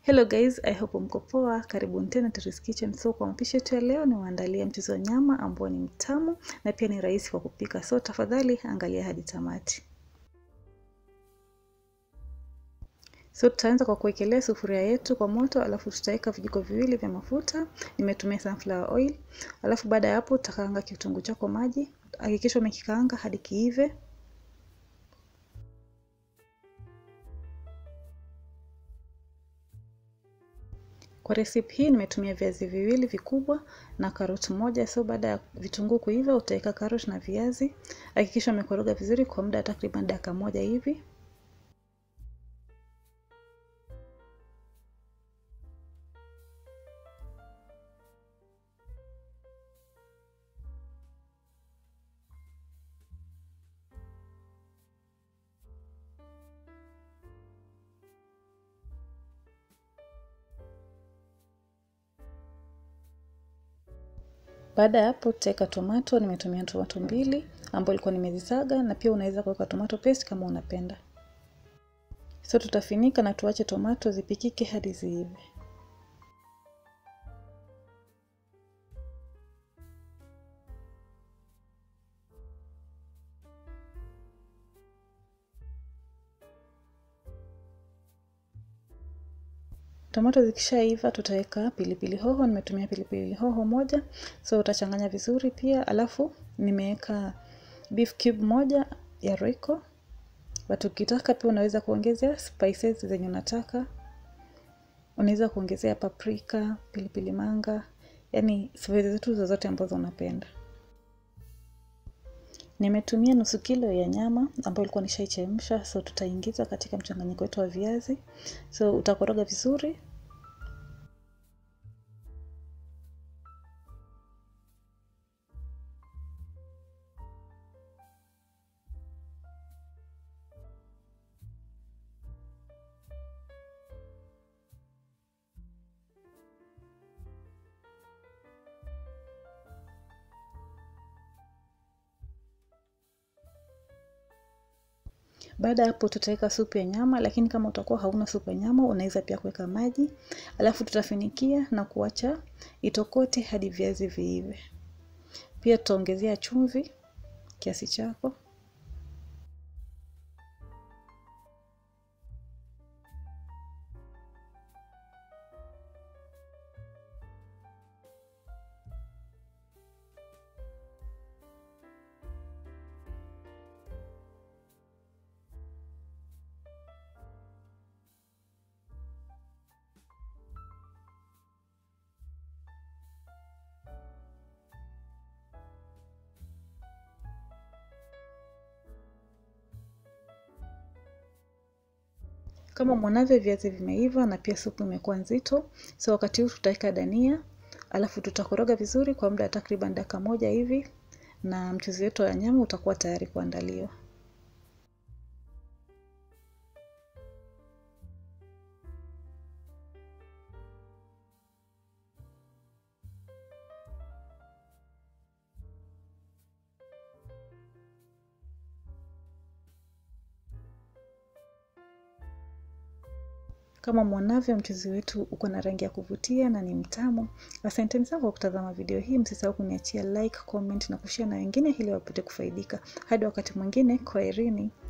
Hello guys, I hope mko poa. Karibuni tena Terry's Kitchen. So kwa mapishi yetu ya leo ni waandalia mchuzi wa nyama ambao ni mtamu na pia ni rahisi kwa kupika. So tafadhali angalia hadi tamati. So tutaanza kwa kuwekelea sufuria yetu kwa moto, alafu tutaweka vijiko viwili vya mafuta. Nimetumia sunflower oil. Alafu baada ya hapo utakaanga kitunguu chako maji. Hakikisha umekikaanga hadi kiive. Kwa recipe hii nimetumia viazi viwili vikubwa na karoti moja. So baada ya vitunguu kuiva, utaweka karoti na viazi. Hakikisha umekoroga vizuri kwa muda takriban dakika moja hivi. Baada ya hapo tutaweka tomato. Nimetumia tomato mbili ambayo ilikuwa nimezisaga, na pia unaweza kuweka tomato paste kama unapenda. So tutafinika na tuache tomato zipikike hadi ziive. Tomato zikishaiva tutaweka pilipili hoho. Nimetumia pilipili hoho moja, so utachanganya vizuri pia. Alafu nimeweka beef cube moja ya Royco, but ukitaka pia unaweza kuongezea spices zenye unataka. Unaweza kuongezea paprika, pilipili manga, yani spices zetu zozote ambazo unapenda. Nimetumia nusu kilo ya nyama ambayo ilikuwa nishaichemsha, so tutaingiza katika mchanganyiko wetu wa viazi. So utakoroga vizuri. Baada ya hapo tutaweka supu ya nyama, lakini kama utakuwa hauna supu ya nyama unaweza pia kuweka maji, alafu tutafinikia na kuacha itokote hadi viazi viive. Pia tutaongezea chumvi kiasi chako. Kama mwanavyo viazi vimeiva na pia supu imekuwa nzito, so wakati huu tutaweka dania, alafu tutakoroga vizuri kwa muda takriban dakika moja hivi, na mchuzi wetu wa nyama utakuwa tayari kuandaliwa. Kama mwanavyo mchuzi wetu uko na rangi ya kuvutia na ni mtamu. Asanteni sana kwa kutazama video hii. Msisahau kuniachia like, comment na kushare na wengine ili wapate kufaidika. Hadi wakati mwingine, kwaherini.